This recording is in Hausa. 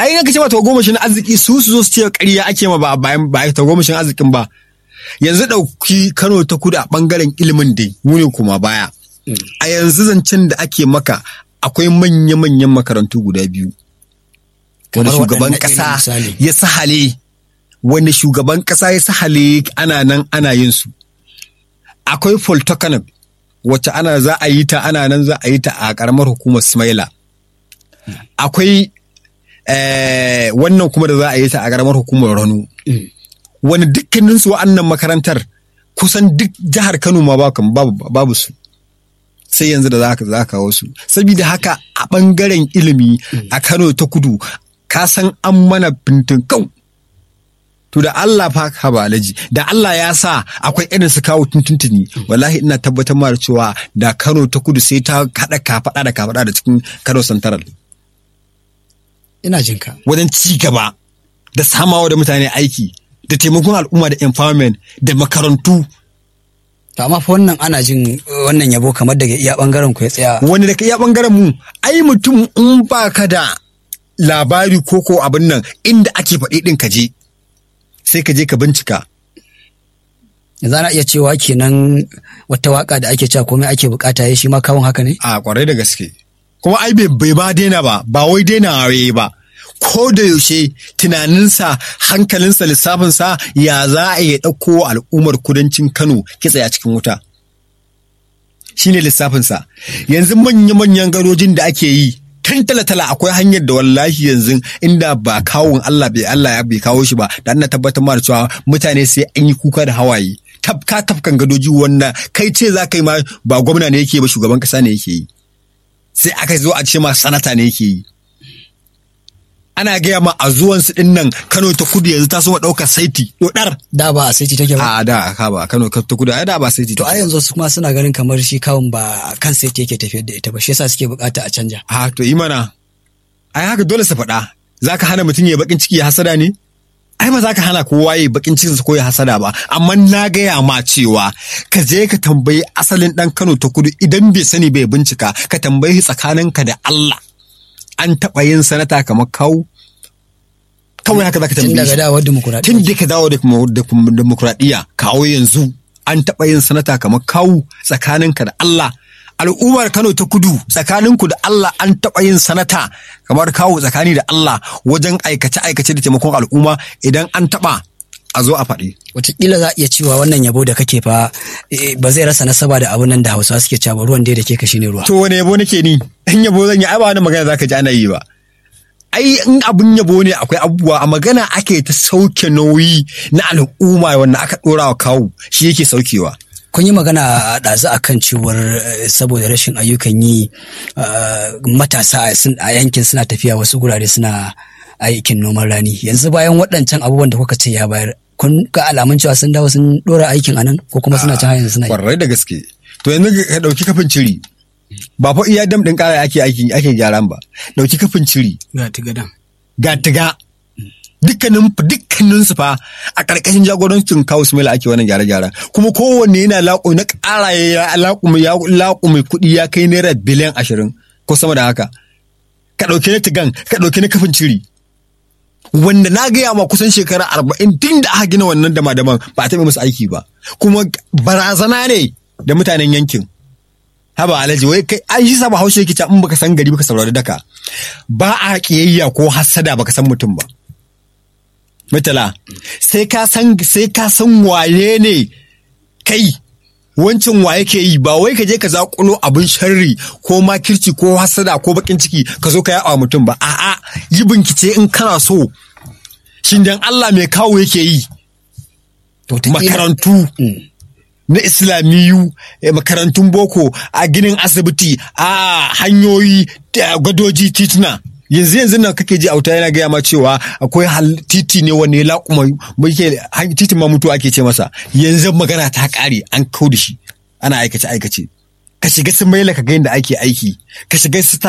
ai aka ce ba tagomashin arziki su su zo su ce ƙarya ake ma ba bayan ba tagomashin arzikin ba yanzu ɗauki Kano ta kudu a ɓangaren ilimin dai mu ne kuma baya a yanzu zancen da ake maka akwai manya-manyan makarantu guda biyu wanda Kamar shugaban waɗanne irin ƙasa misali? ya sahale wanda shugaban ƙasa ya sahale ana nan ana yin su akwai Polytechnic wacce ana za a yi ta ana nan za a yi ta a ƙaramar hukumar Smaila akwai eh, wannan kuma da za a yi ta a ƙaramar hukumar Rano wani dukkaninsu wa'annan makarantar kusan duk jihar Kano ma babu babu, babu su sai yanzu da za ka za ka kawo su saboda haka a ɓangaren ilimi a Kano ta kudu ka san an mana kau to da Allah fa ka ba alaji da Allah ya sa akwai irin su kawo tuntuntuni wallahi ina tabbatar ma da cewa da Kano ta kudu sai ta haɗa kafaɗa da kafaɗa da cikin Kano Central ina jin ka wajen ci gaba da samawa da mutane aiki da taimakon al'umma da empowerment da makarantu to amma fa wannan ana jin uh, wannan yabo kamar daga iya bangaren ku ya tsaya wani daga iya bangaren mu ai mutum in ba ka da labari ko ko abin nan inda ake faɗi ɗin ka je sai ka je ka bincika yanzu ana iya cewa kenan wata waka da ake cewa komai ake bukata ya shi ma kawun haka ne a kwarai da gaske kuma ai bai bai ba daina ba ba wai daina waye ba ko da yaushe tunaninsa hankalinsa lissafinsa ya za a iya ɗauko al'ummar kudancin kano kitse a cikin wuta shine lissafinsa yanzu manya-manyan gadojin da ake yi tun tala-tala akwai hanyar da wallahi yanzu inda ba kawun Allah bai Allah ya bai kawo shi ba da ana tabbatar ma da cewa mutane sai an yi kuka da hawaye tafka tafkan gadoji wanda kai ce za ka yi ma ba gwamna ne yake ba shugaban kasa ne yake yi sai aka zo a ce ma sanata ne yake yi ana gaya ma a zuwansu din nan Kano ta kudu yanzu ta so ɗaukar saiti dodar da ba a saiti take ba a da ka ba Kano ta kudu ai da ba saiti to a yanzu su kuma suna ganin kamar shi kawun ba kan saiti yake tafiyar da ita ba shi yasa suke bukata a canja a to yi mana ai haka dole su faɗa za ka hana mutum ya bakin ciki ya hasada ne ai ba za ka hana kowa ya bakin cikinsa ko ya hasada ba amma na gaya ma cewa ka je ka tambayi asalin ɗan Kano ta kudu idan bai sani bai bincika ka tambayi tsakaninka da Allah an taɓa yin sanata kamar kawo kawai haka za ka tun tambaye daga shi dawar dimokuraɗiyya tun da ka dawo da kuma- da kuma demokuraɗiyya kawo yanzu an taɓa yin sanata kamar kawu tsakaninka da Allah al'ummar Kano ta kudu tsakaninku da Allah an taɓa yin sanata kamar kawu tsakani da Allah wajen aikace-aikace da taimakon al'umma idan an taɓa a zo a faɗi. Wataƙila za a iya cewa wannan yabo da kake fa eh, ba zai rasa nasaba da abun nan da hausawa suke cewa ba, ruwan dai da ke ka shine ruwa To wane yabo nake ni? In yabo zan yi ai ba wani magana zaka ji ana yi ba. Ai in abun yabo ne akwai abubuwa a magana ake ta sauke nauyi na al'umma wanda aka ɗora wa kawu shi yake saukewa. kun yi magana a ɗazu a kan cewar eh, saboda rashin ayyukan yi ah, matasa a sun- a yankin suna tafiya wasu gurare suna aikin noman rani yanzu bayan waɗancan abubuwan da kuka ce ya bayar kun ga alamun cewa sun dawo sun ɗora aikin anan ko kuma suna can yanzu suna yi Kwarai da gaske. To yanzu ka ɗauki kafin ciri. Ba fa iya dam ɗin ƙara ake aiki ake gyaran ba. Ɗauki kafin ciri. ga tigadan Ga tiga. Dukkanin dukkanin su fa a ƙarƙashin jagorancin kawo Sumaila ake wannan gyare-gyaren. Kuma kowanne yana laƙo na ƙara ya laƙume ya laƙume kuɗi ya kai naira biliyan ashirin ko sama da haka. Ka ɗauki na tigan, ka ɗauki na kafin ciri. wanda na gaya ma kusan shekara arba'in tun da aka gina wannan dama-daman ba a taɓa musu aiki ba kuma barazana ne da mutanen yankin haba alhaji wai kai an shi saba haushe yake in baka san gari baka saurari daka ba a kiyayya ko hassada baka san mutum ba mutala sai ka san sai ka san waye ne kai wancan wa yake yi ba wai ka je ka zakulo abin sharri ko makirci ko hasada ko bakin ciki ka zo ka yawa mutum ba a'a yi bincike in kana so shin dan Allah mai kawo yake yi To, wataƙila- makarantu Mm. na islamiyu eh, makarantun boko a ginin asibiti a hanyoyi da gadoji tituna yanzu yanzu nan kake ji auta yana gaya ma cewa akwai hal- titi ne wanne ya laƙuma muke han- titin ma mutu ake ce masa yanzu magana ta ƙare an kau da shi ana aikace aikace ka shiga sun maila ka ga yadda ake aiki ka shiga su